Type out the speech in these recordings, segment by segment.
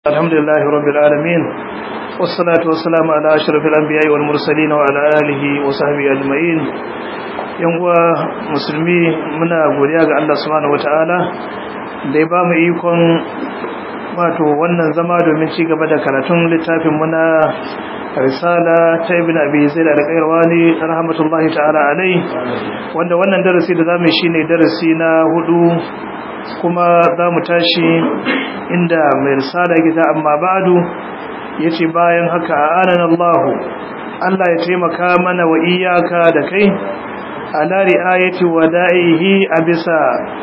الحمد لله رب العالمين والصلاة والسلام على أشرف الأنبياء والمرسلين وعلى آله وصحبه أجمعين yanwa musulmi muna godiya ga Allah subhanahu wataala da ya bamu ikon wato wannan zama domin ci gaba da karatun littafin mu na risala ta ibn abi zaid al-qayrawani rahmatullahi ta'ala alai wanda wannan darasi da zamu shine darasi na hudu kuma zamu tashi inda mai risala gida amma ba'du yace bayan haka anan Allah Allah ya taimaka mana wa iyaka da kai ala ri'ayati wada'ihi abisa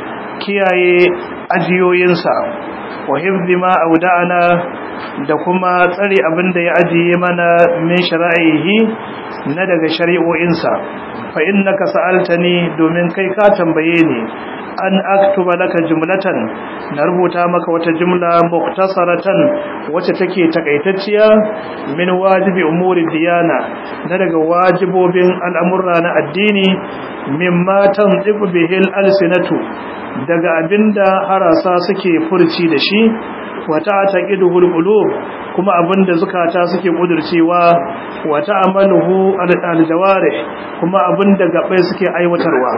kiyaye ajiyoyinsa wa hifzi ma auda'ana da kuma tsare abinda ya ajiye mana min shara'ihi na daga shari'o'insa fa innaka sa'altani domin kai ka tambaye ni an aktuba laka jumlatan na rubuta maka wata jumla muktasaratan wacce take takaitacciya min wajibi umuri diyana na daga wajibobin al'amurra na addini mimma tanzibu bihil alsinatu daga abinda harasa suke furci da shi wata taqiduhul qulub kuma abinda zukata suke kudurcewa wata amaluhu aljawarih kuma abinda gabai suke aiwatarwa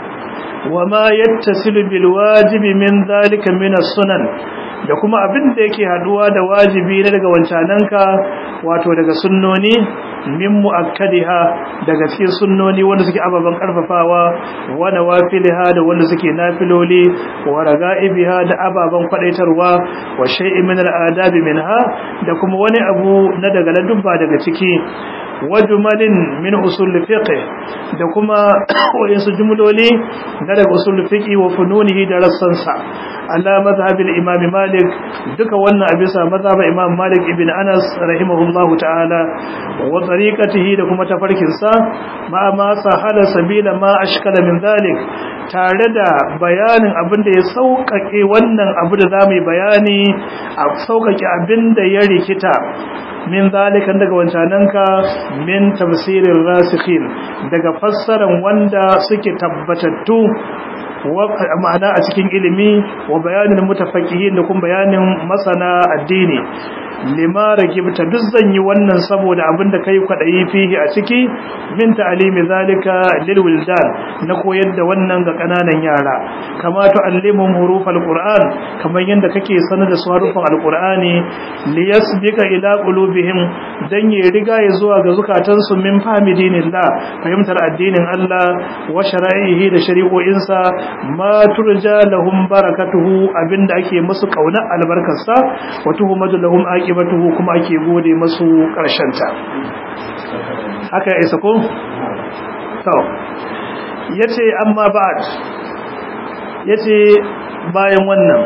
wama yattasilu bil wajibi min zalika min as-sunan da kuma abin da yake haduwa da wajibi na daga wancananka wato daga sunnoni min muakkadiha daga cikin sunnoni wanda suke ababan karfafawa wa nawafilha da wanda suke nafiloli wa raga'ibiha da ababan kwadaitarwa wa shay'in min al-adabi minha da kuma wani abu na daga ladubba daga ciki wajumalin min usul fiqh da kuma wayansu jumloli na daga usul fiqh wa fununihi da rassansa ala madhhabil imam malik duka wannan a bisa mazhabin imam malik ibn anas rahimahullahu ta'ala wa tariqatihi da kuma tafarkin sa ma ma sahala sabila ma ashkala min zalik tare da bayanin abin da ya sauƙaƙe wannan abu da zamu yi bayani a sauƙaƙe abin da ya rikita min zalikan daga wancananka min tafsirin rasikhin daga fassaran wanda suke tabbatattu ma'ana a cikin ilimi wa bayanin mutafaqihin da kuma bayanin masana addini lima ragibta duk zan yi wannan saboda abinda kai kwadayi fihi a ciki min ta'limi zalika lil wildan na koyar da wannan ga kananan yara kama tu'allimuhum hurufal qur'an kamar yanda kake sanar da su harufan alqur'ani liyasbika ila qulubihim dan ya riga ya zuwa ga zukatansu min fahmi dinillah fahimtar addinin Allah wa shara'ihi da shari'o'insa ma turja lahum barakatuhu abinda ake musu kauna albarkarsa wa tuhumadu lahum aqibatuhu kuma ake gode musu ta. haka ya isa ko to yace amma ba'd yace bayan wannan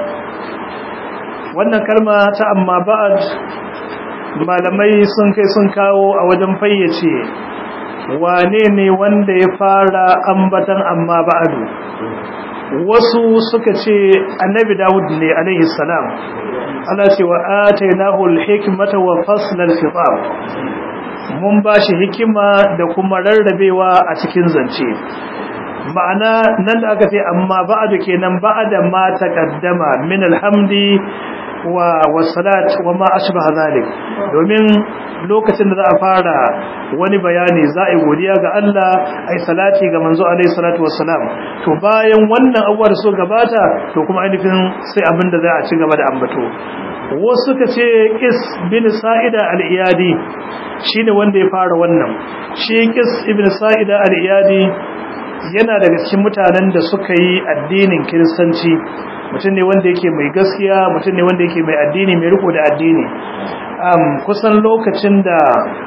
wannan kalma ta amma ba'd malamai sun kai sun kawo a wajen fayyace wane ne wanda ya fara ambatan amma ba'du wasu suka ce annabi Dawud ne alaihi salam Allah ce wa atainahu al-hikmata wa fasl al-khitab mun bashi hikima da kuma rarrabewa a cikin zance ma'ana nan da aka ce amma ba'du kenan ba'da ma taqaddama min alhamdi wa wasalat wa ma ashbaha zalik domin lokacin da za a fara wani bayani za a yi godiya ga Allah ai salati ga manzo alaihi salatu wassalam to bayan wannan abuwar so gabata to kuma ainihin sai abin da za a ci gaba da ambato wasu suka ce kis bin sa'ida al-iyadi shine wanda ya fara wannan shi kis ibn sa'ida al-iyadi yana daga cikin mutanen da suka yi addinin kiristanci mutum ne wanda yake mai gaskiya mutum ne wanda yake mai addini mai riko da addini kusan lokacin da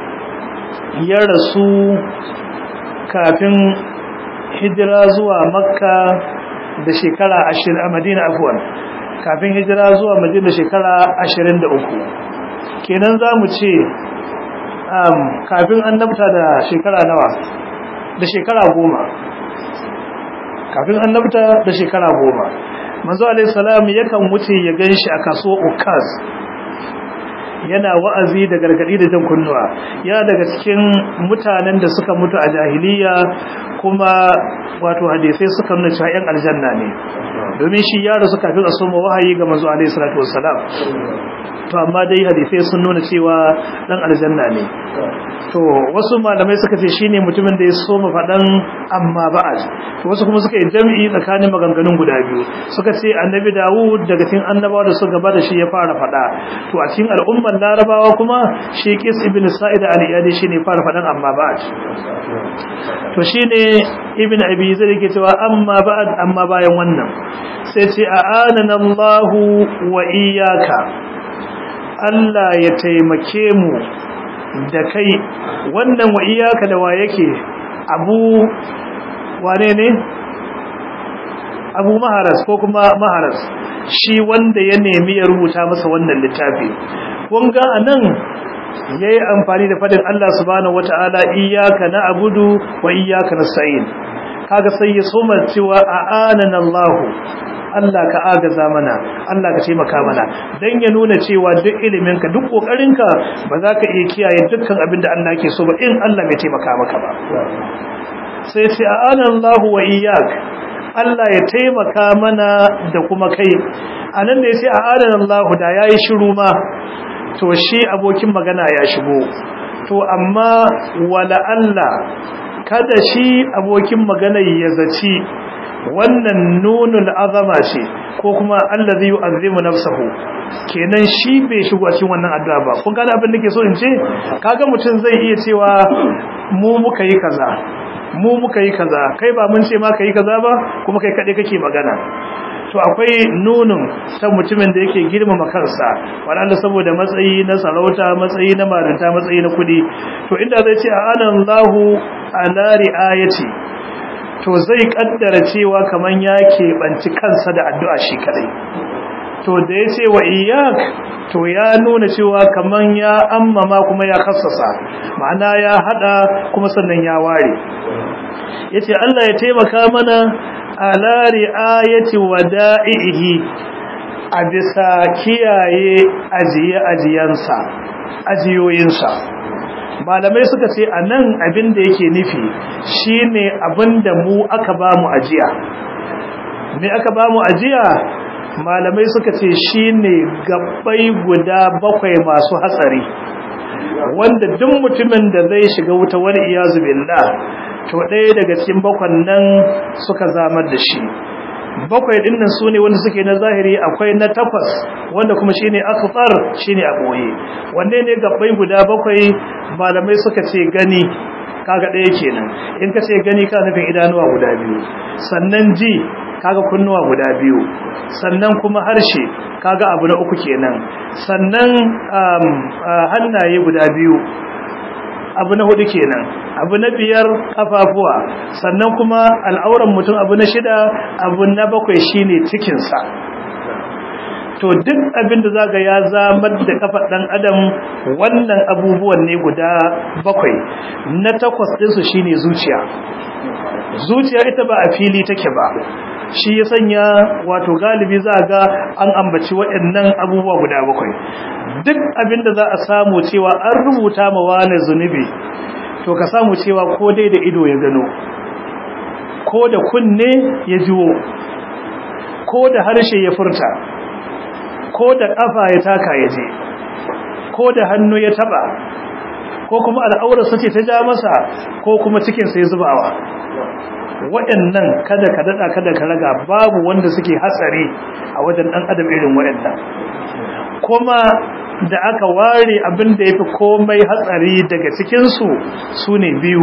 ya rasu kafin hijira zuwa makka da shekara ashirin a madina afuwan kafin hijira zuwa madina shekara ashirin da uku kenan za mu ce kafin annabta da shekara nawa da shekara goma kafin annabta da shekara goma manzo alaihi salam yakan wuce ya ganshi a kaso ukaz yana wa'azi da gargadi da jan kunnuwa ya daga cikin mutanen da suka mutu a jahiliya kuma wato hadisai suka nuna cewa yan aljanna ne domin shi ya rasu kafin a soma wahayi ga manzo alaihi salatu wassalam to amma dai hadisai sun nuna cewa dan aljanna ne to wasu malamai suka ce shine mutumin da ya so mu fadan amma ba'ad to wasu kuma suka yi jami'i tsakanin maganganun guda biyu suka ce annabi Dawud daga cikin annabawa da suka gaba da shi ya fara fada to a cikin al'ummar larabawa kuma shi Qis ibn Sa'id al-Iyadi shine fara fadan amma ba'ad to shine ibn Abi Zaid yake cewa amma ba'ad amma bayan wannan sai ce a'anana Allahu wa iyyaka Allah ya taimake mu da kai wannan wa iyaka da wa yake abu wane ne abu maharas ko kuma maharas shi wanda ya nemi ya rubuta masa wannan littafi kun ga anan yayi amfani da fadin Allah subhanahu wataala iyyaka na'budu wa iyyaka nasta'in kaga sai ya soma cewa a'anana Allah Allah ka agaza mana Allah ka taimaka mana dan ya nuna cewa duk iliminka duk kokarinka ba za ka iya kiyaye dukkan abin da Allah ke so ba in Allah bai taimaka maka ba sai ce a'ana Allah wa iyyak Allah ya taimaka mana da kuma kai anan da yace a'ana Allah da yayi shiru ma to shi abokin magana ya shigo to amma wala Allah kada shi abokin magana ya zaci wannan nunul azama ce ko kuma allazi yu'azzimu nafsahu kenan shi bai shigo cikin wannan addu'a ba kun gane abin da ke so in ce kaga mutum zai iya cewa mu muka yi kaza mu muka yi kaza kai ba mun ce ma kai kaza ba kuma kai kade kake magana to akwai nunun ta mutumin da yake girmama kansa wanda saboda matsayi na sarauta matsayi na marinta matsayi na kudi to inda zai ce a'anallahu ala riayati to zai kaddara cewa kaman ya keɓanci kansa da addu'a shi kadai to da ya ce wa iyak to ya nuna cewa kaman ya ammama kuma ya kassasa ma'ana ya hada kuma sannan ya ware yace Allah ya taimaka mana ala riayati wada'ihi a bisa kiyaye ajiye ajiyansa ajiyoyinsa malamai suka ce a nan abin da yake nufi shine abin da mu aka ba mu ajiya me aka ba mu ajiya malamai suka ce shine gabbai guda bakwai masu hatsari wanda duk mutumin da zai shiga wuta wani iyazu billah to ɗaya daga cikin bakwan nan suka zamar da shi bakwai din nan sune wanda suke na zahiri akwai na takwas wanda kuma shine akhtar shine a boye wanne ne gabbai guda bakwai malamai suka ce gani kaga ɗaya kenan in ka ce gani ka nufin idanuwa guda biyu sannan ji kaga kunnuwa guda biyu sannan kuma harshe kaga abu na uku kenan sannan hannaye guda biyu abu na hudu kenan abu na biyar kafafuwa sannan kuma al'auran mutum abu na shida abu na bakwai shine cikinsa to duk abin da zaga ya zamar da kafar dan adam wannan abubuwan ne guda bakwai na takwas ɗinsu shine zuciya zuciya ita ba a fili take ba shi ya sanya wato galibi za ga an ambaci waɗannan abubuwa guda bakwai duk abin da za a samu cewa an rubuta ma wani zunubi to ka samu cewa ko dai da ido ya gano ko da kunne ya jiwo ko da harshe ya furta ko da ƙafa ya taka ya je ko da hannu ya taba ko kuma al'aurarsa ce ta ja masa ko kuma cikinsa ya zubawa waɗannan kada ka daɗa kada ka raga babu wanda suke hatsari a wajen ɗan adam irin waɗannan kuma da aka ware abin da ya fi komai hatsari daga cikinsu su ne biyu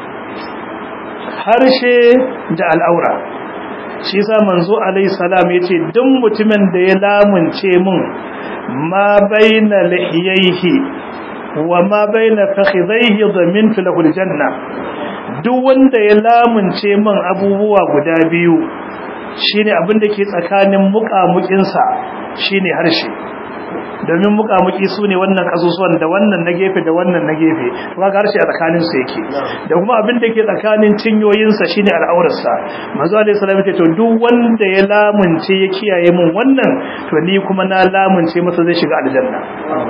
harshe da al'aura shi sa manzo alaihi salam ya ce duk mutumin da ya lamunce mun ma baina lihiyaihi wa ma baina fakhidhaihi dhamintu lahu aljanna duk wanda ya lamunce min abubuwa guda biyu shine abin da ke tsakanin muƙamuƙinsa shine harshe domin muƙamuƙi su ne wannan ƙasusuwan da wannan na gefe da wannan na gefe to kaga harshe a tsakanin su yake da kuma abin da ke tsakanin cinyoyinsa shine al'aurarsa manzo alaihi salam ce to duk wanda ya lamunce ya kiyaye min wannan to ni kuma na lamunce masa zai shiga aljanna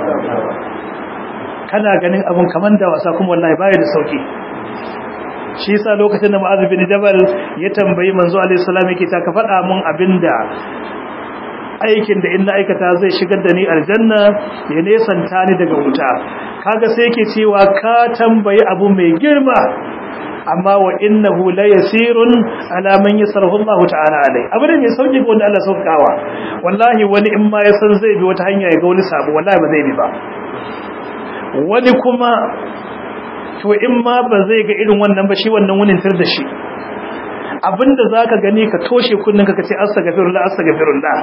kana ganin abun kaman da wasa kuma wallahi baya da sauki shi yasa lokacin da Mu'adh bin Jabal ya tambayi manzo alaihi salam yake ta ka faɗa mun abinda aikin da in na aikata zai shigar da ni aljanna ya nesanta ni daga wuta kaga sai yake cewa ka tambayi abu mai girma amma wa innahu la yasirun ala man yasarahu Allah ta'ala alai abu ne mai sauki ga wanda Allah saukawa wallahi wani in ma ya san zai bi wata hanya ya ga wani sabo wallahi ba zai bi ba wani kuma to in ma ba zai ga irin wannan ba shi wannan wunin tar da shi abinda zaka gani ka toshe kunnin ka kace astaghfirullah astaghfirullah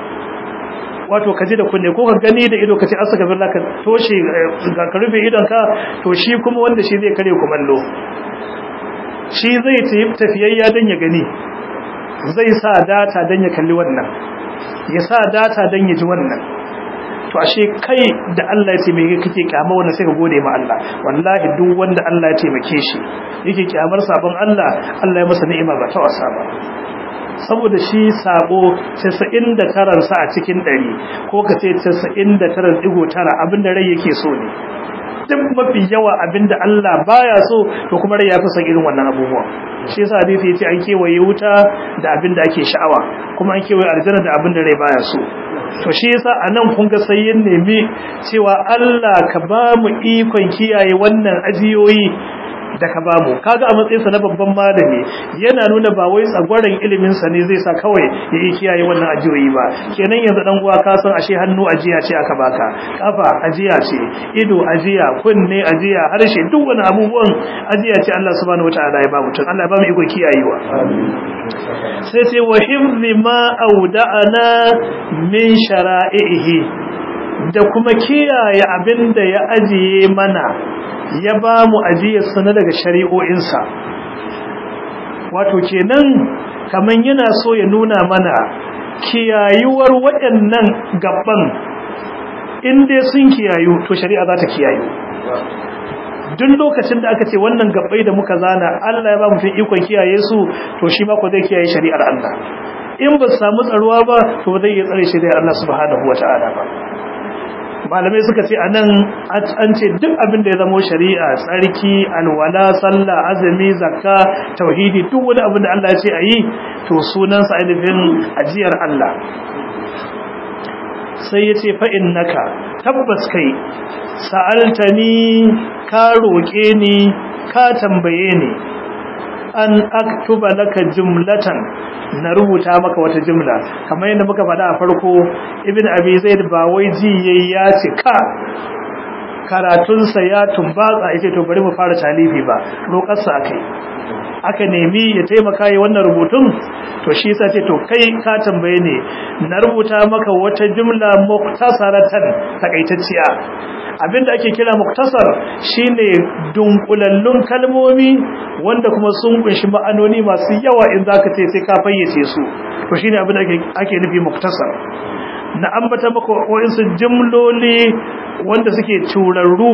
wato ka ji da kunne ko ka gani da ido ka ce astaghfirullah ka toshe ka rufe idon ka to shi kuma wanda shi zai kare kumallo shi zai tafiyayya don ya gani zai sa data don ya kalli wannan ya sa data don ya ji wannan to ashe kai da Allah ya taimake kake kyama wannan sai ka gode ma Allah wallahi duk wanda Allah ya taimake shi yake kyamar sabon Allah Allah ya masa ni'ima ba ta wasa ba saboda shi sabo 99 sa a cikin 100 ko ka ce 99.9 abinda rai yake so ne duk mafi yawa abinda Allah baya so to kuma rai ya fi son irin wannan abubuwa shi yasa hadisi yace an kewaye wuta da abinda ake sha'awa kuma an kewaye aljanna da abinda rai baya so to shi yasa anan kun ga sai yin nemi cewa Allah ka ba mu ikon kiyaye wannan ajiyoyi da ka bamu kaga a matsayinsa na babban malami yana nuna ba wai tsagwaron ilimin sa ne zai sa kawai ya yi kiyaye wannan ajiyoyi ba kenan yanzu dan uwa ka san ashe hannu ajiya ce aka baka kafa ajiya ce ido ajiya kunne ajiya harshe duk wani abubuwan ajiya ce Allah subhanahu wataala ya ba mutum Allah ya ba mu iko kiyayewa sai ce wa hifzi ma auda'ana min shara'ihi da kuma kiyaye abinda ya ajiye mana ya ba mu ajiyarsa na daga shari'o'insa wato kenan kaman yana so ya nuna mana kiyayuwar waɗannan gaban inda sun kiyayu to shari'a za ta kiyayu duk lokacin da aka ce wannan gabbai da muka zana Allah ya ba mu fi ikon kiyaye su to shi ma ko zai kiyaye shari'ar Allah in ba su samu tsaruwa ba to zai iya tsare shi da Allah subhanahu wata'ala ba malamai suka ce a nan an ce duk abin da ya zamo shari'a tsarki alwala sallah azumi zakka tauhidi duk wani abin da Allah ya ce a yi to sunansa ainihin ajiyar Allah sai ya ce fa'in naka tabbas kai sa'altani ka roƙe ni ka tambaye ni an aktuba laka jumlatan na rubuta maka wata jumla kamar yadda muka faɗa a farko ibn abi zaid ba wai ji yayi ya cika karatunsa ya tumbatsa yace to bari mu fara talifi ba roƙarsa akai aka nemi ya taimaka yi wannan rubutun to shi yasa ce to kai ka tambaye ne na rubuta maka wata jumla muktasaratan takaitacciya abinda ake kira muktasar shine dunkulallun kalmomi wanda kuma sun kunshi ma'anoni masu yawa in zaka ce sai ka fayyace su to shine abinda ake ake nufi muktasar na ambata maka wayansu jumloli wanda suke turarru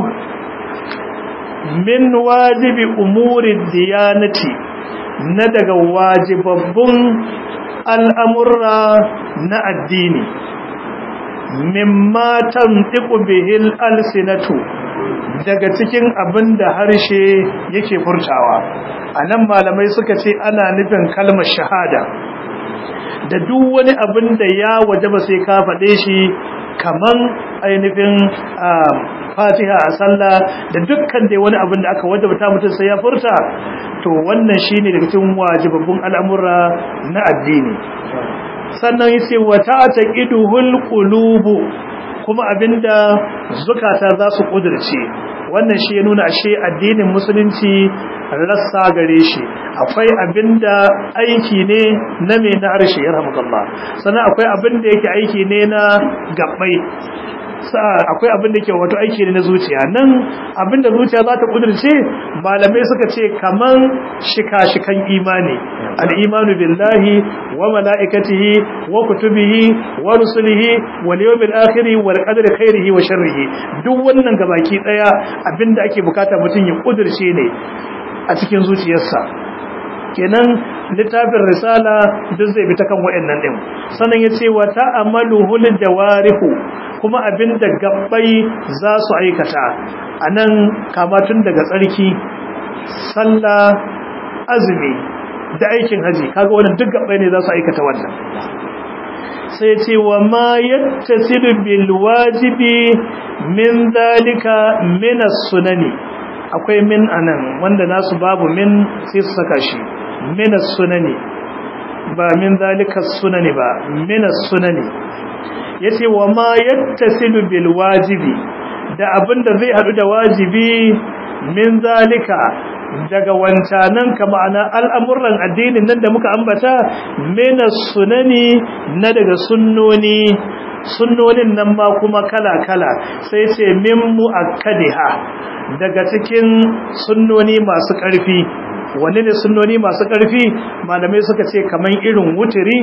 min wajibi umuri diyanati na daga wajibabbun al'amurra na addini mimma tantiqu bihil alsinatu daga cikin abin da harshe yake furtawa anan malamai suka ce ana nufin kalmar shahada da duk wani abin da ya wajaba sai ka faɗe shi kaman ainihin fatiha a sallah da dukkan dai wani abin da aka wajabta mutum sai ya furta to wannan shine daga cikin wajibabbun al'amura na addini sannan yace wa ta'taqiduhul qulubu kuma abinda zukata za su kudirce wannan shi ya nuna ashe addinin musulunci rassa gare shi akwai abinda aiki ne na me na harshe yarhamukallah sannan akwai abinda yake aiki ne na gabbai akwai abin da ke wato aiki ne na zuciya nan abin da zuciya za ta kudurce malamai suka ce kaman shika-shikan imani al'imanu billahi wa mala'ikatihi wa kutubihi wa rusulihi wa liyomil akhiri wa qadri khairihi wa sharrihi duk wannan gabaki daya abin da ake bukata mutum ya kudurce ne a cikin zuciyarsa kenan littafin risala duk zai bi ta kan wayannan din sannan yace wa ta'amaluhul jawarihu kuma abinda gabbai za su aikata anan kama tun daga tsarki sallah azumi da aikin haji kaga wannan duk gabbai ne za su aikata wannan sai ce wa ma yattasilu bil wajibi min zalika min as-sunani akwai min anan wanda nasu babu min sai su saka shi min as-sunani ba min zalika sunani ba min as-sunani yace wa ma yattasilu bil wajibi da abinda zai hadu da wajibi min zalika daga wancanan ka ma'ana al'amuran addinin nan da muka ambata min sunani na daga sunnoni sunnonin nan ma kuma kala-kala sai ce min mu'akkadiha daga cikin sunnoni masu ƙarfi wani ne sunnoni masu ƙarfi malamai suka ce kamar irin wuturi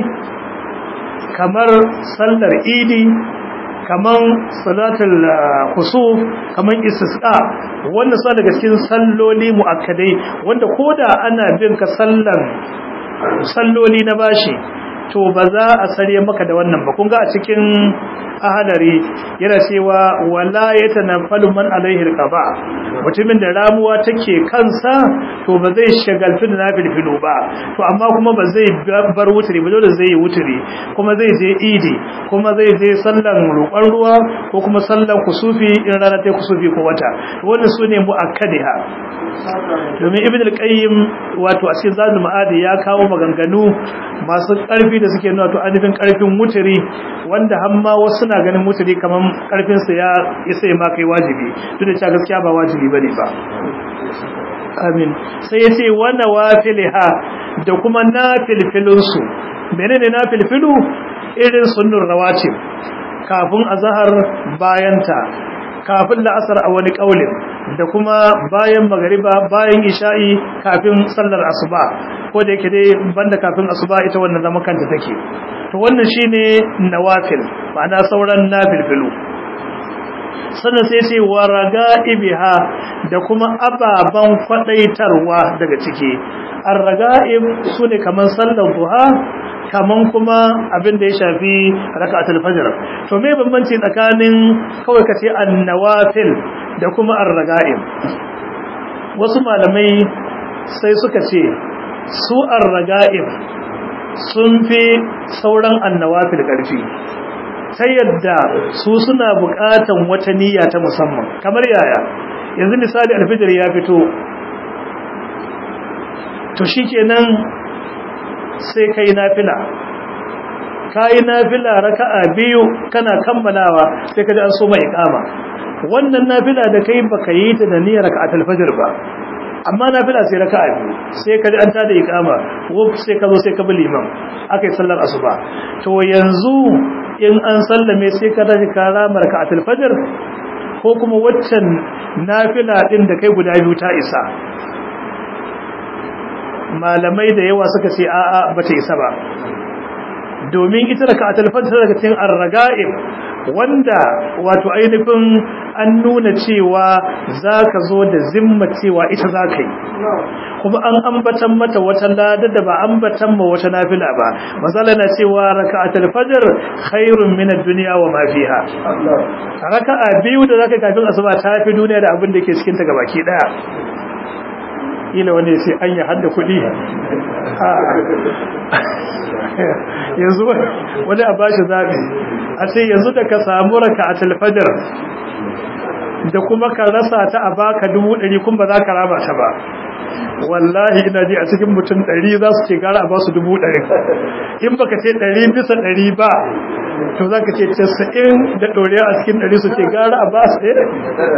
kamar sallar idi kaman salatul khusuf kaman istisqa wannan sa daga cikin salloli muakkadai wanda koda ana bin ka sallan salloli na bashi to ba za a sare maka da wannan ba kun ga a cikin ahadari yana cewa wala yatanaffalu man alaihi alqaba mutumin da ramuwa take kansa to ba zai shagaltu da nafilfilu ba to amma kuma ba zai bar wuturi ba dole zai yi wuturi kuma zai je idi kuma zai je sallan roƙon ruwa ko kuma sallan kusufi in rana ta kusufi ko wata wannan sune muakkadiha domin ibn al-qayyim wato a cikin zadul ma'adi ya kawo maganganu masu ƙarfi da suke nuna to anifin ƙarfin wuturi wanda hamma wasu na ganin wuturi kaman ƙarfin sa ya isa ma kai wajibi duk da cewa gaskiya ba wajibi bane ba amin sai yace wa nawafilha da kuma nafilfilun su menene nafilfilu irin sunnur rawatib kafin azhar bayanta kafin la'asar a wani kaulin da kuma bayan magariba bayan isha'i kafin sallar asuba ko da yake dai banda kafin asuba ita wannan zaman kanta take to wannan shine nawafil ma'ana sauran nafilfilu sannan sai ce wa raga'ibiha da kuma ababan kwadaitarwa daga ciki ar-raga'ib sune kaman sallar duha kaman kuma abin da ya shafi raka'atul fajr to me bambanci tsakanin kawai kace an-nawafil da kuma ar-raga'ib wasu malamai sai suka ce su ar-raga'ib sun fi sauran an-nawafil karfi ta yadda su suna buƙatan wata niyya ta musamman kamar yaya yanzu misali alfijir ya fito to shikenan sai kai nafila kai nafila raka'a biyu kana kammalawa sai kaji an so mai iqama wannan nafila da kai baka yi ta da niyyar raka'atul fajr ba amma nafila sai raka'a biyu sai kaji an tada iqama wuf sai ka zo sai ka bi liman akai sallar asuba to yanzu in an sallame sai ka dace ka rama raka'atul fajr ko kuma waccan nafila din da kai guda biyu ta isa malamai da yawa suka ce a'a bata isa ba domin ita da ka'atul fajr daga cikin ar-raga'ib wanda wato ainihin an nuna cewa zaka zo da zimma cewa ita zaka yi kuma an ambatan mata wata lada da ba ambatan ma wata nafila ba masala na cewa raka'atul fajr khairun min ad-dunya wa ma fiha raka'a biyu da zaka kafin asuba ta fi duniya da abin da ke cikin ta gabaki daya ila wani sai an yi hada kudi yanzu wani a bashi zaɓi a ce yanzu da ka samu raka a talfajar da kuma ka rasa ta a baka dubu ɗari kun ba za ka raba ta ba wallahi ina ji a cikin mutum ɗari za su ce gara a ba su dubu ɗari in baka ce ɗari bisa ɗari ba to za ka ce casa'in da ɗoriya a cikin ɗari su ce gara a ba su ɗaya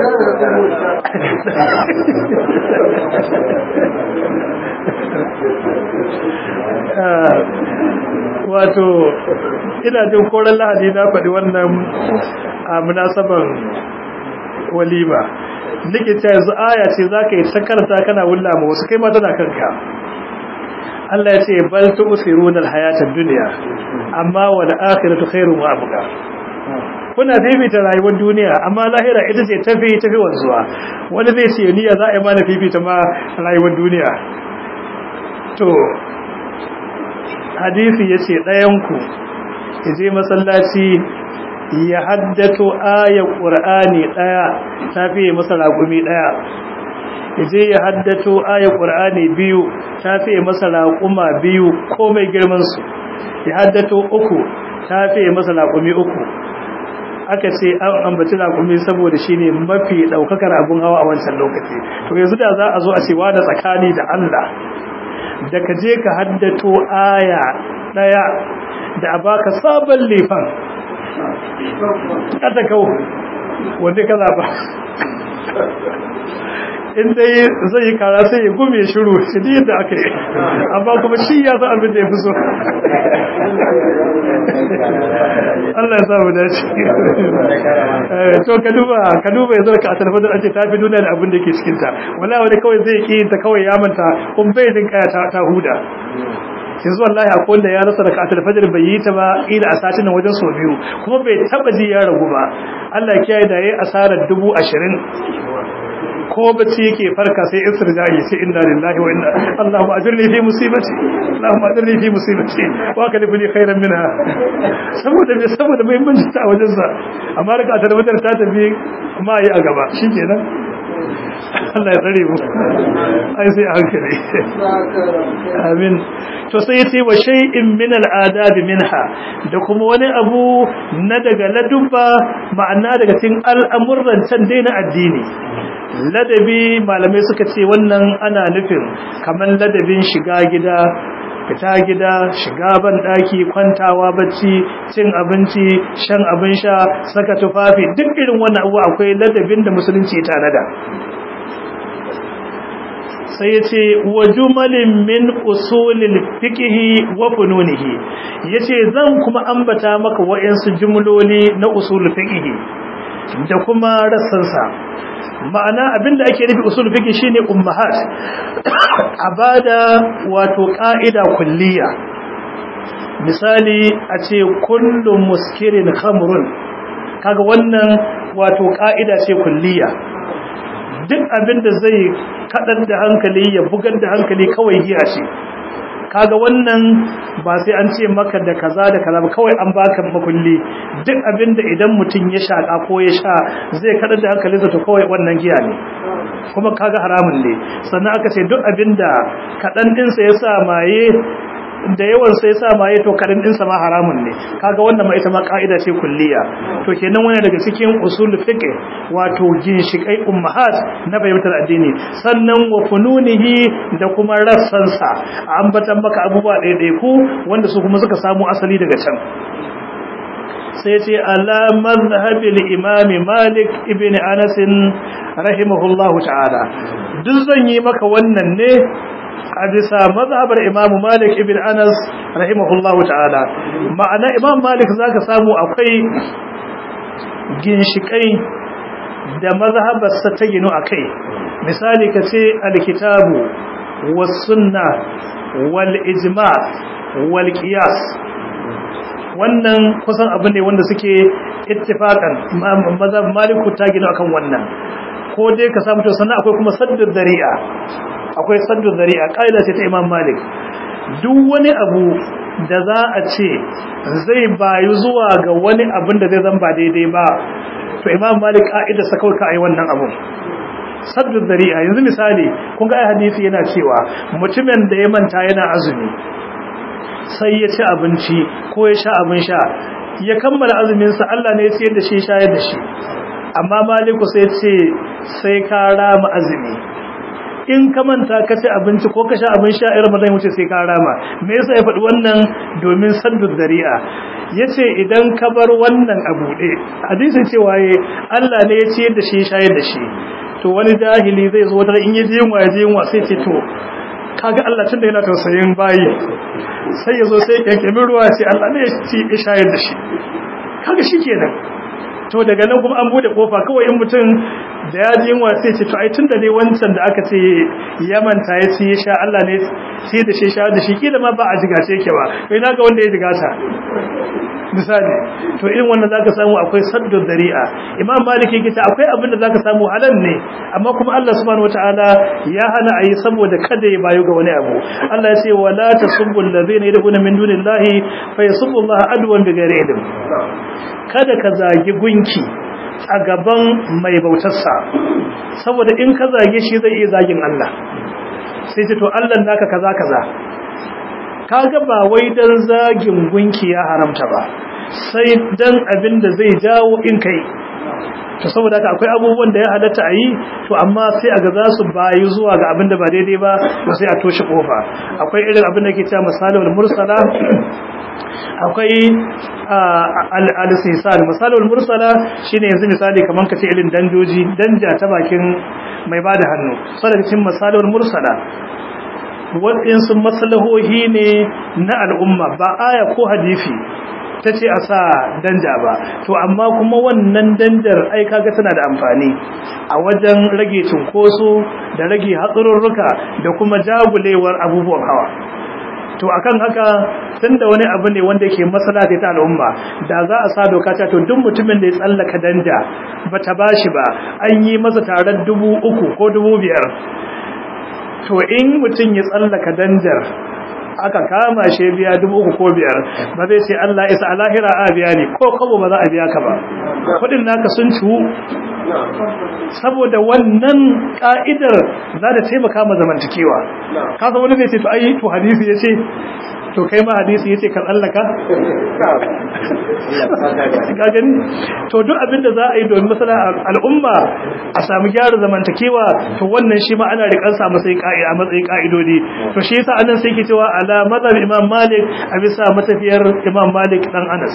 wato ina jin koren lahadi na faɗi wannan a munasaban walima nake ta yanzu aya ce za ka yi ta karanta kana wulla ma wasu kai ma tana kanka Allah ya ce bal tu'siruna al-hayata ad-dunya amma wal akhiratu khairun wa abqa kuna fifita rayuwar duniya amma lahira ita ce tafi tafi wanzuwa wani zai ce niyya za a yi mana fifita ma rayuwar duniya to hadisi yace ɗayan ku je masallaci ya haddato ayar qur'ani daya tafi masa ragumi daya je ya haddato ayar qur'ani biyu tafi masa raquma biyu komai girman su ya haddato uku ta fiye masa laƙumi uku aka ce an ambaci laƙumi saboda shi ne mafi ɗaukakar abin hawa a wancan lokaci to yanzu da za a zo a cewa da tsakani da Allah da ka je ka haddato aya ɗaya da a baka sabon lefan ƙata kawo wanda ka zaɓa in dai zai yi kara sai ya gume shiru shi ne yadda aka yi amma kuma shi ya san abin da ya fi so Allah ya samu dace to ka duba ka duba yanzu ka a talfadar ake tafi duniya da abin da ke cikinta wala wani kawai zai ki ta kawai ya manta kun bai jin kaya ta huda yanzu wallahi akwai wanda ya rasa raka alfajir bai yi ta ba ila a satin nan wajen sau biyu kuma bai taba ji ya ragu ba Allah ya kiyaye da yayi asarar dubu ashirin ko bacci yake farka sai istirja'i sai inna lillahi wa inna Allahumma ajirni fi musibati Allahumma ajirni fi musibati wa kalifni khairan minha saboda me saboda muhimmanci ta wajen sa amma raka tarbatar ta tafi kuma yi a gaba shikenan Allah ya tsare mu ai sai a hankali amin to sai yace wa shay'in min al'adab minha da kuma wani abu na daga ladubba ma'ana daga cikin al'amuran can dai na addini ladabi malamai suka ce wannan ana nufin kamar ladabin shiga gida fita gida shiga ban daki kwantawa bacci cin abinci shan abin sha saka tufafi duk irin wannan abu akwai ladabin da musulunci ya tanada sai yace wa jumalin min usulil fiqhi wa fununihi yace zan kuma ambata maka wayansu jumloli na usul fiqhi da kuma rassansa ma'ana abinda ake nufi usul fiqh shine ummahat abada wato qa'ida kulliya misali a ce kullu muskirin khamrun kaga wannan wato qa'ida ce kulliya duk abinda zai kadar da hankali ya bugar da hankali kawai giya ce kaga wannan ba sai an ce maka da kaza da kaza ba kawai an baka makulli duk abinda idan mutum ya shaka ko ya sha zai kada da hankalinsa to kawai wannan giya ne kuma kaga haramun ne sannan aka ce duk abinda kadan din sa ya sa maye da yawan sai sa maye to kadan din sa ma haramun ne kaga wannan ma ita ma kaida ce kulliya to kenan wani daga cikin usul fiqh wato ginshikai ummahat na fahimtar addini sannan wa fununihi da kuma rassansa ambatan maka abubuwa ɗaya ku wanda su kuma suka samu asali daga can sai ce ala mazhabil imam malik ibn anas rahimahullahu ta'ala duk zan yi maka wannan ne a bisa mazhabar imam malik ibn anas rahimahullahu ta'ala ma'ana imam malik zaka samu akwai ginshikai da mazhabarsa ta ginu akai misali kace alkitabu was sunna wal ijma wal qiyas wannan kusan abu ne wanda suke ittifaqan mazhab maliku ta gina akan wannan ko dai ka samu to sannan akwai kuma saddu dari'a akwai saddu dari'a kaida ce ta imam malik duk wani abu da za a ce zai bayu zuwa ga wani abin da zai zan ba daidai ba to imam malik kaida sa kawai ka ai wannan abun saddu dari'a yanzu misali kun ga ai hadisi yana cewa mutumin da ya manta yana azumi sai ya ci abinci ko ya sha abin sha ya kammala azuminsa Allah ne ya ciyar da shi shayar da shi amma maliku sai ce sai ka rama azumi in ka manta ka ci abinci ko ka sha abin sha irin madan wuce sai ka rama me yasa ya faɗi wannan domin saddud dari'a yace idan ka bar wannan a buɗe hadisin cewa ye Allah ne ya ciyar da shi shayar da shi to wani jahili zai zo wata in ya je yunwa ya je yunwa sai ce to kaga Allah tunda yana tausayin bayi sai yazo sai yankemin ruwa sai Allah ne ya ci shayar da shi kaga shikenan to daga nan kuma an bude kofa kawai in mutum da ya ji yunwa sai ce to ai tunda dai wancan da aka ce ya manta ya ci ya sha Allah ne sai da shi sha da shi kila ma ba a jigace yake ba kai naga wanda ya jigata misali to irin wannan zaka samu akwai saddu dari'a imam maliki yake akwai abin da zaka samu halal ne amma kuma Allah subhanahu wataala ya hana ayi saboda kada ya bayu ga wani abu Allah ya ce wala tasubbu alladhina yad'una min dunillahi fa yasubbu Allah adwan bighairi ilm kada ka zagi gunki a gaban mai bautarsa saboda in ka zage shi zai iya zagin Allah sai ce to Allah naka kaza kaza kaga ba wai dan zagin gunki ya haramta ba sai dan abin da zai jawo in kai to saboda haka akwai abubuwan da ya halatta a yi to amma sai a ga za su bayi zuwa ga abin da ba daidai ba to sai a toshe kofa akwai irin abin da ke cewa misalul mursala akwai al-sisan misalul mursala shine yanzu misali kaman kace irin danjoji danja ta bakin mai bada hannu saboda cikin misalul mursala waɗansu maslahohi ne na al'umma ba aya ko hadisi ta ce a sa danja ba to amma kuma wannan danjar ai kaga tana da amfani a wajen rage cinkoso da rage hatsarurruka da kuma jagulewar abubuwan hawa to akan haka tunda wani abu ne wanda ke masala ta al'umma da za a sa doka ta to duk mutumin da ya tsallaka danja bata bashi ba an yi masa tarar dubu uku ko dubu biyar to in mutum ya tsallaka danjar aka kama shi biya dubu uku ko biyar ba zai ce Allah isa a lahira a biya ne ko kabo ba za a biya ka ba kudin naka sun ciwu saboda wannan ka'idar za ta taimaka ma zamantakewa kasa wani zai ce to ai to hadisi ya ce to kai ma hadisi ya ce ka tsallaka ka gani to duk abinda za a yi domin masana al'umma a samu gyara zamantakewa to wannan shi ma ana rikan sa matsayin ka'ida a matsayin ka'idodi to shi yasa anan sai ke cewa ala mazhab imam malik a bisa matafiyar imam malik dan anas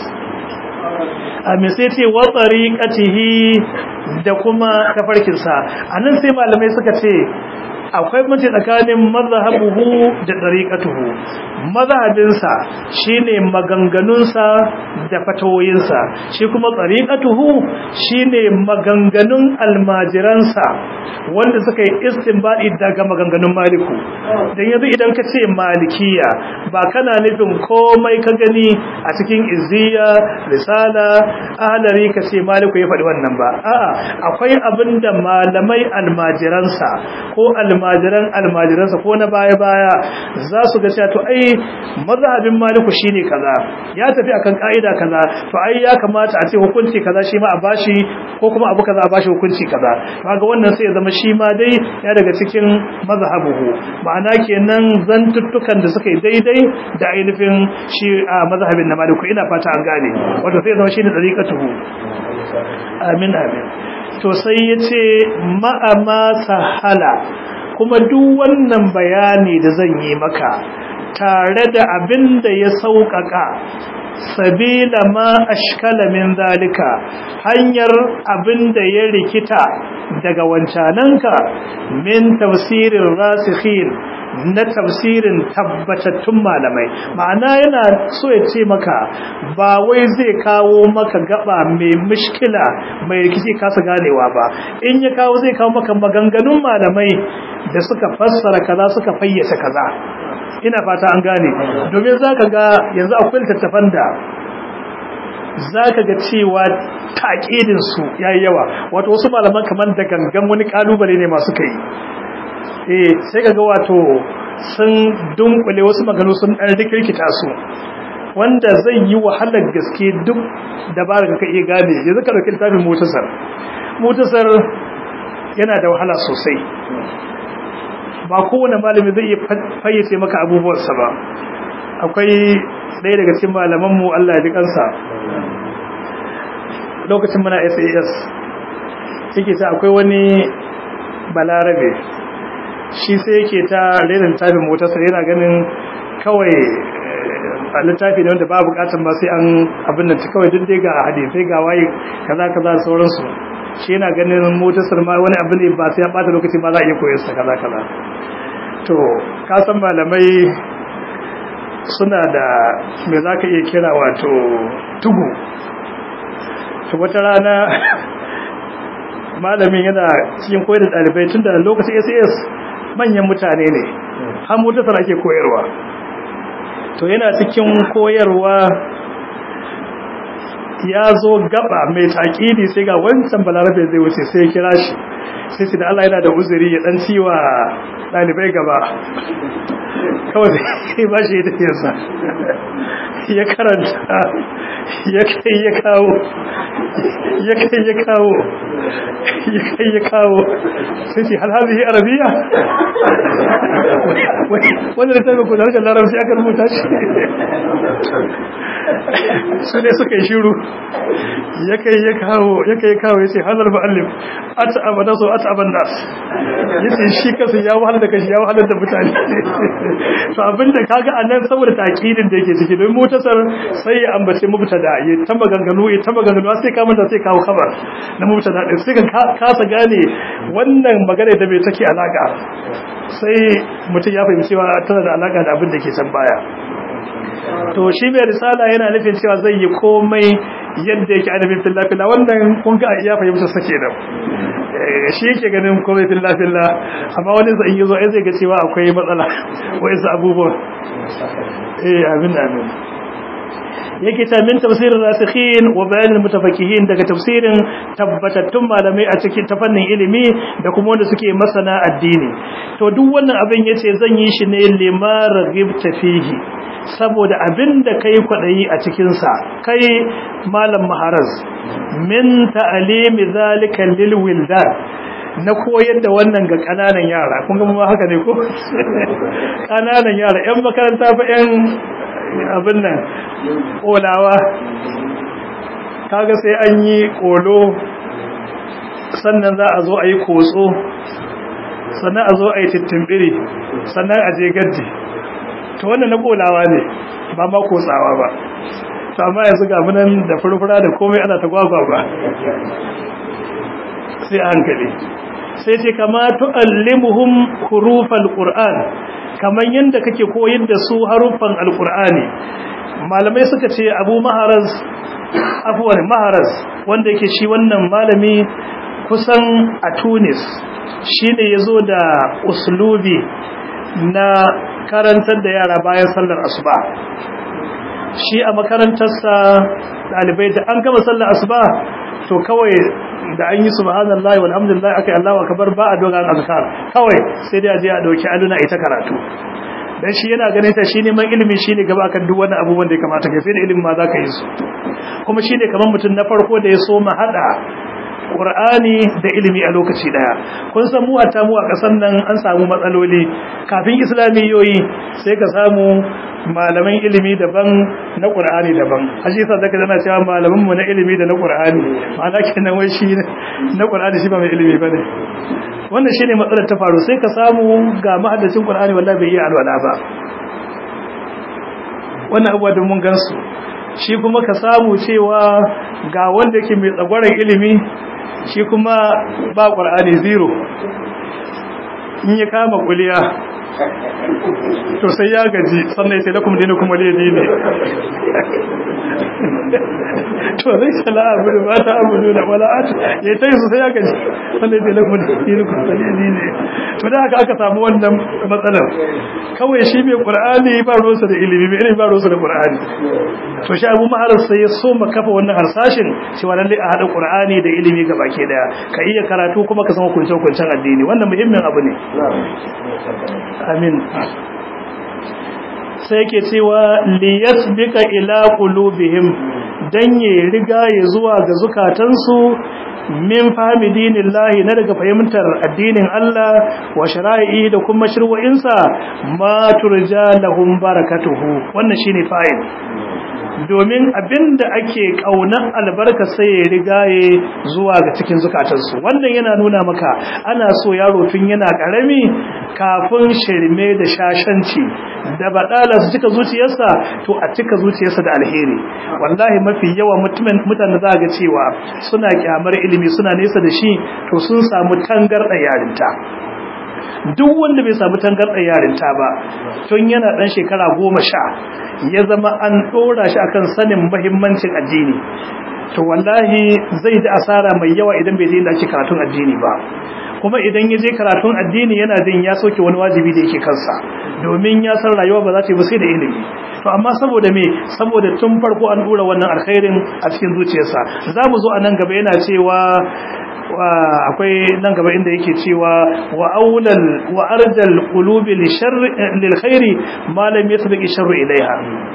a me sai ce wa tariqatihi da kuma tafarkin sa anan sai malamai suka ce akwai mace tsakanin mazhabuhu da dariqatuhu mazhabinsa shine maganganunsa da fatawoyinsa shi kuma dariqatuhu shine maganganun almajiransa wanda suka yi istinbadi daga maganganun maliku dan yanzu idan ka ce malikiya ba kana nufin komai ka gani a cikin izziya risala ahlari ka ce maliku ya faɗi wannan ba a'a akwai abinda malamai almajiransa ko almajiran almajiransa ko na baya-baya za su ga cewa to ai mazhabin maliku shine kaza ya tafi akan ka'ida kaza to ai ya kamata a ce hukunci kaza shi ma a bashi ko kuma abu kaza a bashi hukunci kaza kaga wannan sai ya zama shi ma dai ya daga cikin mazhabuhu ma'ana kenan zantuttukan da suka yi daidai da ainihin shi a mazhabin na maliku ina fata an gane wato sai ya zama shine dariqatuhu amin amin to sai ya ce ma'ama sahala kuma duk wannan bayani da zan yi maka tare da abin da ya sauƙaƙa sabila ma ashkala min zalika hanyar abin da ya rikita daga wancananka min tafsirin rasikhin na tafsirin tabbatattun malamai ma'ana yana so ya ce maka ba wai zai kawo maka gaba mai mushkila mai rikici kasa ganewa ba in ya kawo zai kawo maka maganganun malamai da suka fassara kaza suka fayyace kaza ina fata an gane domin zaka ga yanzu akwai littattafan da zaka ga cewa taƙidin su yayi yawa wato wasu malaman kamar da gangan wani kalubale ne masu kai eh sai kaga wato sun dunkule wasu maganu sun dan rikirkita su wanda zai yi wahalar gaske duk dabarar ka iya gane yanzu ka dauki littafin mutasar mutasar yana da wahala sosai ba kowane malami zai iya fayyace maka abubuwansa ba akwai ɗaya daga cikin malamanmu Allah ya ji kansa lokacin muna SAS yake ta akwai wani balarabe shi sai yake ta rera littafin motarsa yana ganin kawai a littafi ne wanda ba bukatan ba sai an abin da ta kawai duk dai ga hadisai ga waye kaza kaza da sauransu shi yana ganin motarsa ma wani abu ne ba sai ya bata lokaci ba za a iya koyar sa kaza kaza to ka san malamai suna da me za ka iya kira wato tugu to wata rana malamin yana cikin koyar da ɗalibai tun da lokacin SAS manyan mutane ne har motarsa ake koyarwa to yana cikin koyarwa ya zo gaba mai taƙidi sai ga wancan balarabe zai wuce sai ya kira shi sai su da Allah yana da uzuri ya ɗan ciwa ɗalibai gaba kawai sai ba shi ya tafiyarsa ya karanta ya kai ya kawo ya kai ya kawo ya kai ya kawo sai ce hal hadhihi arabiya wanda da taimako da harkar larabci aka rubuta shi su ne suka yi shiru ya kai ya kawo ya kai kawo ya ce halar ba'allim ata abada so ata aban nas ya ce shi kasu ya wahalar da kashi ya wahalar da mutane to abinda kaga a nan saboda takidin da yake ciki don mutasar sai ya ambace mubtada ya ta maganganu ya ta maganganu sai ka manta sai kawo kabar na mubtada din sai ka kasa gane wannan magana da bai take alaka sai mutum ya fahimci cewa tana da alaka da abin da ke can baya to shi mai risala yana nufin cewa zai yi komai yadda yake ainihin fillafilla wannan kun ga iya fahimta sake da shi yake ganin komai fillafilla amma wani zai yi zo ai zai ga cewa akwai matsala wa'insu abubuwan eh amin amin yake ta min tafsirin rasikhin wa bayanin mutafakihin daga tafsirin tabbatattun malamai a cikin ta fannin ilimi da kuma wanda suke masana addini to duk wannan abin yace zan yi shi ne limar ghibta fihi saboda abin da kai kwadayi a cikin sa kai malam maharaz min ta'alimi zalika lil wildan na koyar da wannan ga kananan yara kun ga mu haka ne ko kananan yara yan makaranta fa yan abin nan ƙolawa kaga sai an yi ƙolo sannan za a zo a yi kotso sannan a zo a yi tittimbiri sannan a je gaddi to wannan na ƙolawa ne ba ma kotsawa ba to amma yanzu ga munan da furfura da komai ana ta gwagwa ba sai a hankali sai ce kama tu'allimuhum hurufal qur'an kamar yadda kake koyar da su haruffan alkur'ani malamai suka ce abu maharaz afuwar maharaz wanda yake shi wannan malami kusan a tunis shi ne ya zo da uslubi na karantar da yara bayan sallar asuba shi a makarantarsa ɗalibai da an gama sallar asuba to kawai da an yi subhanallahi walhamdulillah akai Allahu akbar ba a dogon azkar kawai sai dai a je a dauki aluna ita karatu dan shi yana ganin ta shine man ilimi shine gaba akan duk wani abubuwan da ya kamata kai sai da ilimi ma zaka yi su kuma shine kaman mutum na farko da ya so ma hada Qur'ani da ilimi a lokaci daya kun san mu hatta mu a kasan nan an samu matsaloli kafin islamiyoyi sai ka samu malaman ilimi daban na Qur'ani daban haji sa zaka dana cewa malaman mu na ilimi da na Qur'ani ma'ana kenan wai shi na Qur'ani shi ba mai ilimi bane wannan shine matsalar ta faru sai ka samu ga mahaddacin Qur'ani wallahi bai yi alwala ba wannan abuwa da mun gansu shi kuma ka samu cewa ga wanda yake mai tsagwaron ilimi shi kuma ba ƙwar'ani zero in ya kama kuliya to sai ya gaji sannan sai lakum dinu kuma liya dini to zai sala abu da mata abu da wala at ya ta yi sai ya gaji sannan sai lakum dinu kuma liya dini to da haka aka samu wannan matsalar kawai shi mai qur'ani ba ruwansa da ilimi mai ilimi ba ruwansa da qur'ani to shi abu mahalar sai ya so kafa wannan harsashin cewa lalle a hada qur'ani da ilimi ga baki daya ka iya karatu kuma ka san hukuncin hukuncin addini wannan muhimmin abu ne amin sai ke cewa liyasbika ila qulubihim dan ya riga ya zuwa ga zukatansu min fahimi dinillahi na daga fahimtar addinin Allah wa shara'i da kuma shirwa'insa ma turja lahum barakatuhu wannan shine fa'il domin abinda ake kaunar albarka sai ya rigaye zuwa ga cikin zukatansu wannan yana nuna maka ana so yaro tun yana karami kafin shirme da shashanci da badala su cika zuciyarsa to a cika zuciyarsa da alheri wallahi mafi yawa mutumin mutane za ga cewa suna kyamar ilimi suna nesa da shi to sun samu tangarda yarinta duk wanda bai samu tangarɗar yarinta ba tun yana ɗan shekara goma sha ya zama an ɗora shi akan sanin mahimmancin addini to wallahi zai ji asara mai yawa idan bai je inda ake karatun addini ba kuma idan ya je karatun addini yana jin ya soke wani wajibi da yake kansa domin ya san rayuwa ba za ta yi ba sai da ilimi to amma saboda me saboda tun farko an dora wannan alkhairin a cikin zuciyarsa za mu zo a nan gaba yana cewa akwai nan gaba inda yake cewa wa aulal wa arjal qulubi li sharri lil khairi ma lam yasbiq sharru ilaiha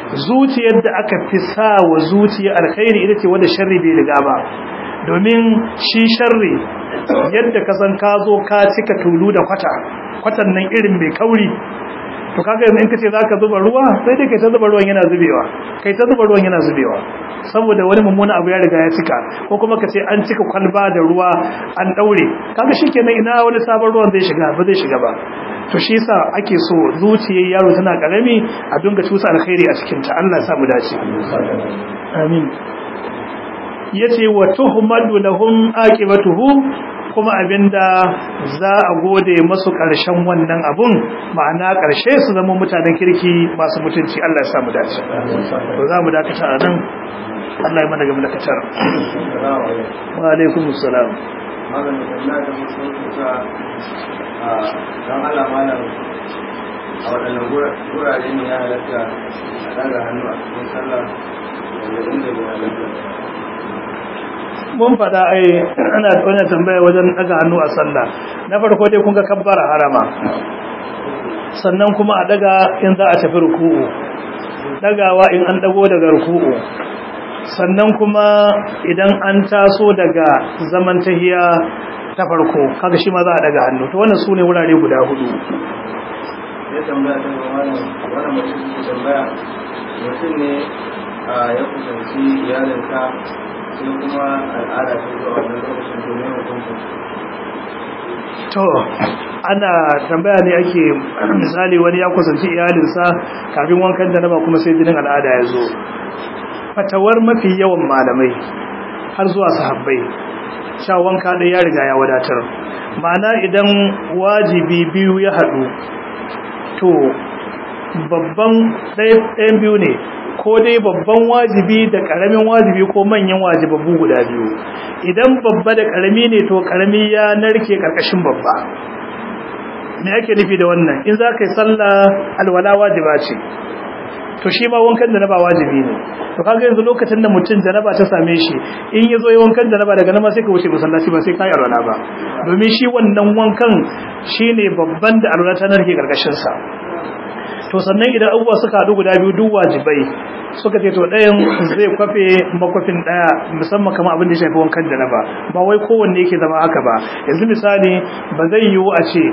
zuciyar da aka fi sa wa zuciya alkhairi ita ce wanda sharri bai riga ba domin shi sharri yadda ka san ka zo ka cika tulu da kwata kwatan nan irin mai kauri to kaga yanzu in kace zaka zuba ruwa sai dai kai ta zuba ruwan yana zubewa kai ta zuba ruwan yana zubewa saboda wani mummuna abu ya riga ya cika ko kuma kace an cika kwalba da ruwa an daure kaga shikenan ina wani sabon ruwan zai shiga ba zai shiga ba to shi yasa ake so zuciyar yaro tana karami a dinga tusa alkhairi a cikin ta Allah ya sa mu dace amin yace wa tuhmadu lahum aqibatuhu kuma abinda za a gode masu ƙarshen wannan abun ma'ana ƙarshe su zama mutanen kirki masu mutunci Allah ya sa mu dace to za mu dakata a nan Allah ya mana gaba da katar wa alaikum assalam don Allah malam a waɗannan wurare ne ya halatta a ɗaga hannu a cikin sallah da inda bai halatta mun faɗa ai ana wannan tambaya wajen daga hannu a sallah na farko dai kun ga kabbara harama sannan kuma a daga in za a tafi ruku'u dagawa in an dago daga ruku'u sannan kuma idan an taso daga zaman tahiya ta farko kaga shi ma za a daga hannu to wannan sune wurare guda hudu ya tambaya ta ga wannan wannan mutum ke tambaya mutum ne ya kusanci iyalinsa sai kuma al'ada ta zuwa wannan lokacin domin hukuncin to ana tambaya ne ake misali wani ya kusanci iyalinsa kafin wankan da ba kuma sai jinin al'ada ya zo fatawar mafi yawan malamai har zuwa sahabbai sha wanka ɗaya ya riga ya wadatar ma'ana idan wajibi biyu ya haɗu to babban ɗayan biyu ne ko dai babban wajibi da ƙaramin wajibi ko manyan wajibabu guda biyu idan babba da ƙarami ne to ƙarami ya narke ƙarƙashin babba me ake nufi da wannan in za ka yi sallah alwala wajiba ce to shi ma wankan janaba wajibi ne to kaga yanzu lokacin da mutum janaba ta same shi in ya zo yi wankan janaba daga nan ma sai ka wuce masallaci ba sai ka yi alwala ba domin shi wannan wankan shine babban da alwala ta narke ƙarƙashin sa to sannan idan abubuwa suka haɗu guda biyu duk wajibai suka ce to ɗayan zai kwafe makwafin ɗaya musamman kamar abin da ya shafi wankan da na ba ba wai kowanne yake zama haka ba yanzu misali ba zai yiwu a ce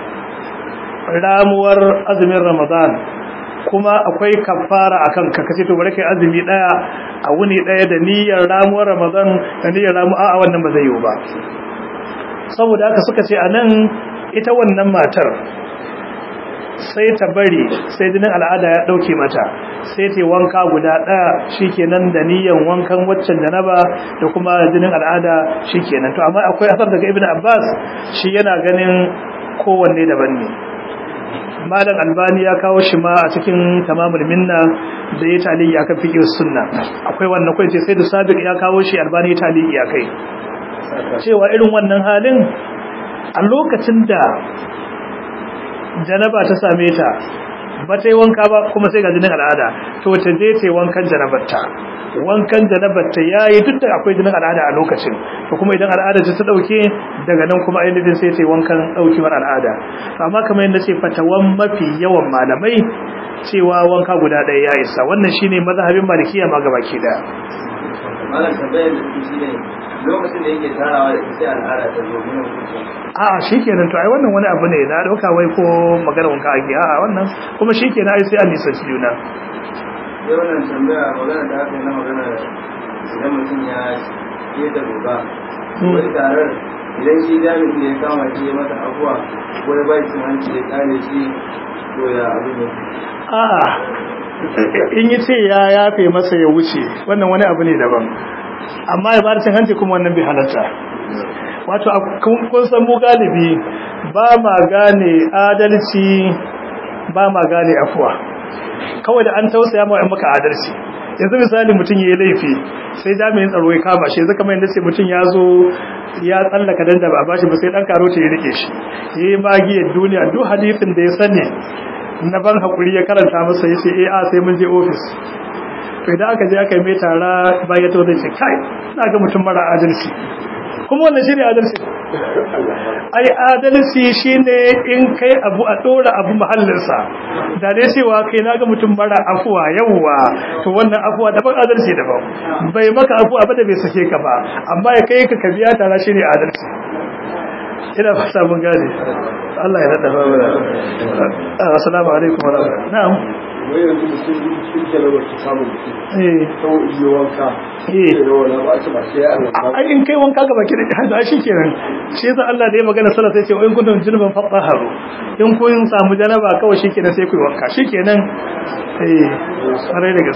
ramuwar azumin ramadan kuma akwai kafara a kanka kace to bari kai azumi ɗaya a wuni ɗaya da niyyar ramuwar ramadan da niyyar ramu a wannan ba zai yiwu ba saboda haka suka ce a nan ita wannan matar sai ta bari sai jinin al'ada ya dauke mata sai ta wanka guda daya shikenan da niyan wankan waccan janaba da kuma jinin al'ada shikenan to amma akwai asar daga ibnu abbas shi yana ganin kowanne daban ne malam albani ya kawo shi ma a cikin tamamul minna da ya taliyi akan fiqh sunna akwai wannan kai ce sai da sabiq ya kawo shi albani ya taliyi akai cewa irin wannan halin a lokacin da janaba ta same ta ba ta yi wanka ba kuma sai ga jinin al'ada to ta je ta yi wankan janabarta wankan janabarta ya yi duk da akwai jinin al'ada a lokacin to kuma idan al'ada ta ɗauke daga nan kuma ainihin sai ta yi wankan ɗaukewar al'ada amma kamar yadda ce fatawan mafi yawan malamai cewa wanka guda ɗaya ya isa wannan shine mazhabin malikiya ma gabaki ɗaya malam tambayar da su shi ne lokacin da yake tarawa da sai al'ada ta zo ne a shikenan to ai wannan wani abu ne na dauka wai ko magana wanka ake a a wannan kuma shikenan ai sai an nisanci juna sai wannan tambaya magana da aka yi na magana idan mutum ya yi da goba wani tarar idan shi jami'in da ya kama shi ya mata abuwa ko ya bai cin hanci ya kare shi to ya abu ne a'a in yi ce ya yafe masa ya wuce wannan wani abu ne daban amma ya bada cin hanci kuma wannan bai halatta wato kun san mu galibi ba ma gane adalci ba ma gane afuwa kawai da an tausaya ma maka adalci yanzu misali mutum ya yi laifi sai jami'in tsaro ya kama shi yanzu kamar yadda ce mutum ya zo ya tsallaka dan da ba a bashi ba sai dan karo ta ya rike shi ya yi magiyar duniya duk hadisin da ya sani na ban hakuri ya karanta masa ya ce eh a sai mun je ofis to idan aka je aka yi mai tara bayan ta zai ce kai na ga mutum mara adalci kuma wannan shi ne adalci ai adalci shine in kai abu a dora abu mahallinsa da dai cewa kai naga mutum mara afuwa yawwa to wannan afuwa daban adalci daban bai maka afuwa ba da bai sake ka ba amma ya kai ka biya tara shine adalci ina fata mun gane Allah ya nada fara assalamu alaikum wa rahmatullahi na'am wai yanzu mutum sun jalabar ta samun mutum eh kawai iya wanka eh da wani ba su ba sai ya alwata ai in kai wanka gaba ki da hada shi kenan shi yasa Allah da ya magana sallah sai ce in kuntum junuban fatahharu in kun samu janaba kawai shi kenan sai ku yi wanka shi kenan eh sarai da gaske